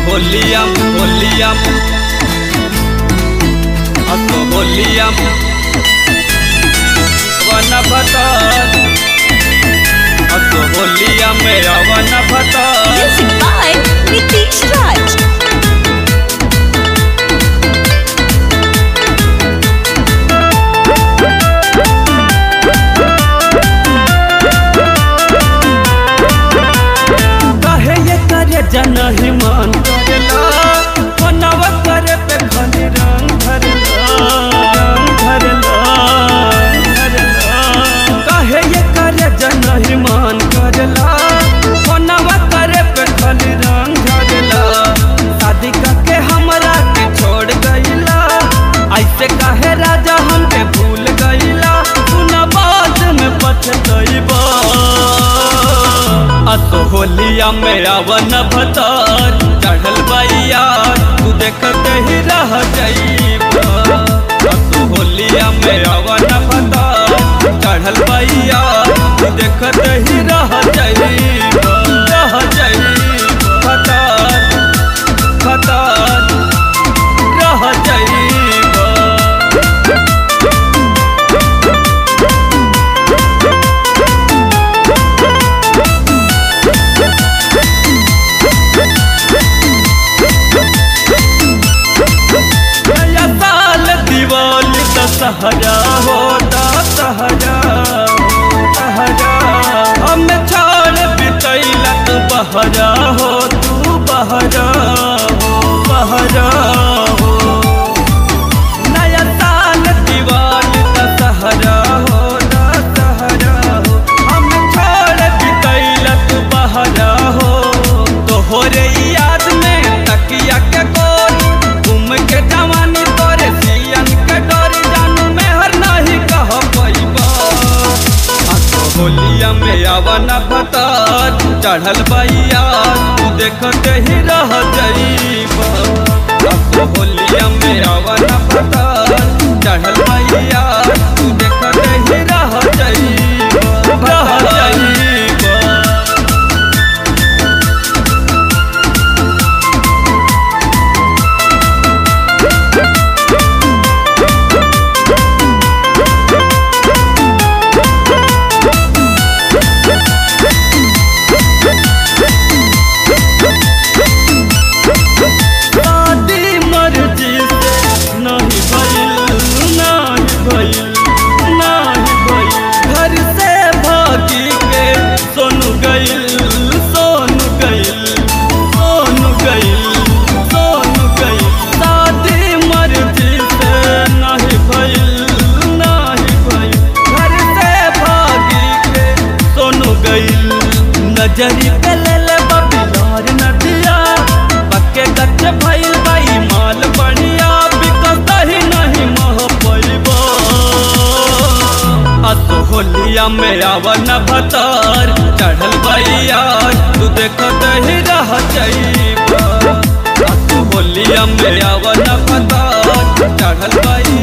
होलिया होलिया असो होलिया वन भतर असो होलिया मेरा वन भतर Music by Nitish Raj. कहे ये करे जन ही मान करेला मनवा करे पे खाली रंग भरला रंग भरला भरला कहे ये करे जन ही मान करेला मनवा करे पे खाली रंग भरला शादी करके हमरा के छोड़ गईला ऐसे कहे राजा हमके भूल गईला सुना बाद में पछतईबा असो होलिया में अवन भतर चढ़ल बैया तू देखते ही रह जाइबा असो होलिया में अवन भतर चढ़ल बैया तू देखते ही रह जाइबा रह जाइबा भतर भतर रह जाइबा नया साल दिवाली दशहरा हो दशहरा दशहरा हम छोड़ बितैला तू बहरा हो तू बहरा हो बहरा हो नया साल दिवाली दशहरा हो दशहरा हो हम छोड़ बितैला तू बहरा हो तोहरे याद में तकिया के गोरी घूम के जवानी तोरे सियन के डोरी जानू में हर नहीं कह पैबा आसो होलिया में अवन भतर चढ़ल बैया तू देखते ही रह जाइबा आसो होलिया में अवन भतर चढ़ल बैया तू देखते ही रह जाइबा रह जाइबा शादी मर्जी से नहीं भइल नहीं भइल नहीं भइल घर से भागी के सोनू गइल सोनू गइल सोनू गइल सोनू गइल शादी मर्जी से नहीं भइल नहीं भइल घर से भागी के सोनू गइल नजरी पे ले ले बबिलार नदिया पक्के गच्छ भइल बाई माल बढ़िया बिकता ही नहीं मह पैबा असो होलिया में आवन भतर चढ़ल बैया तू देखत ही रह जाइबा असो होलिया में आवन भतर चढ़ल बैया